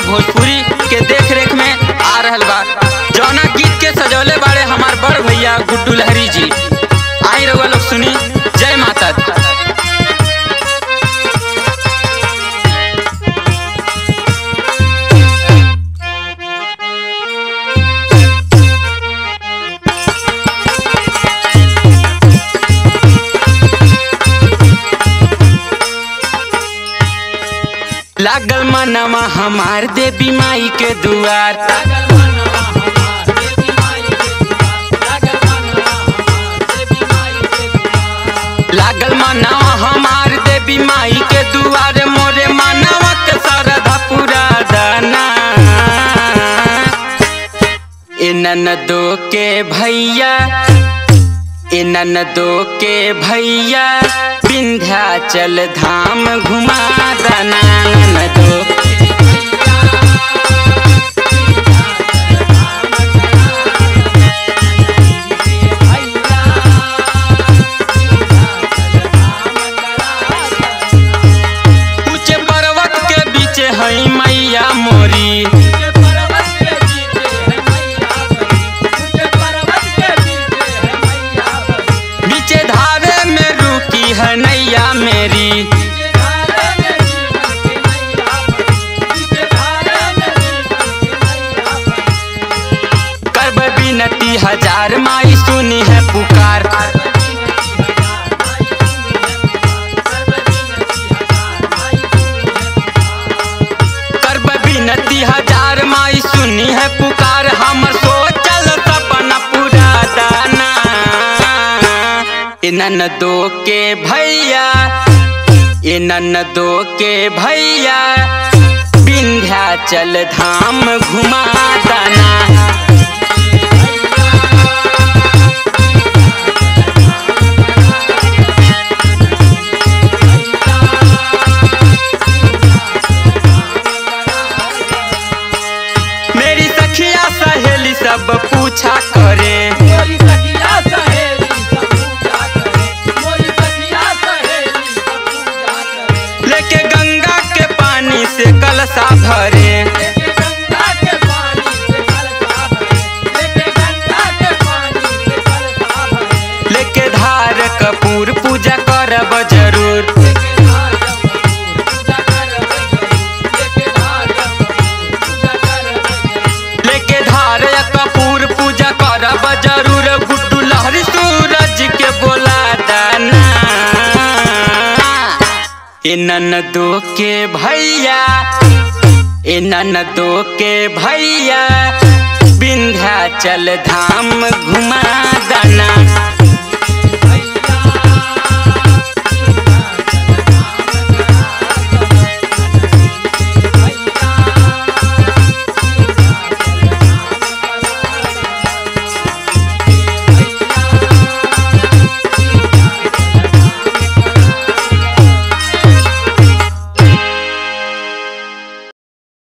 भोजपुरी के देख रेख में आ रहल बा जौना गीत के सजौले बाड़े हमार बड़ भैया गुड्डू लहरी जी आई रउआ लोग सुनी जय माता दी। लागल मनवा हमार देवी माई के दुआर लागल मनवा हमार देवी माई के दुआर मोरे मनवा के सरधा पूरा दाना ए ननदो के भैया ए ननदो के भैया विंध्याचल धाम घुमा दना ननदो ऊंचे पर्वत के बीच हई मैया मोरी बीचे धारे में रुकी है नैया मेरी करब बिनती हजार माई सुनी है पुकार करब बिनती हजार माई सुनी है पुकार हमर सोचल सपना पूरा दाना ए ननदो के भैया ए ननदो के भैया विंध्याचल धाम घुमा दाना मेरी सखिया सहेली सब पूछा करे मोरी सखिया सहेली सब पूजा करे मोरी सखिया सहेली सब पूजा करे लेके गंगा के पानी से कलशा भरे लेके गंगा के पानी से कलशा भरे लेके गंगा के पानी से कलशा भरे लेके धार कपूर पूजा करब जरूर लेके धार कपूर पूजा करब जरूर लेके धार कपूर पूजा करब जरूर लेके धार कपूर पूजा करब जरूर गुड्डू लहरी सूरज के बोला दाना ए ननदो के भैया ए ननदो के भैया विंध्याचल धाम घुमा दाना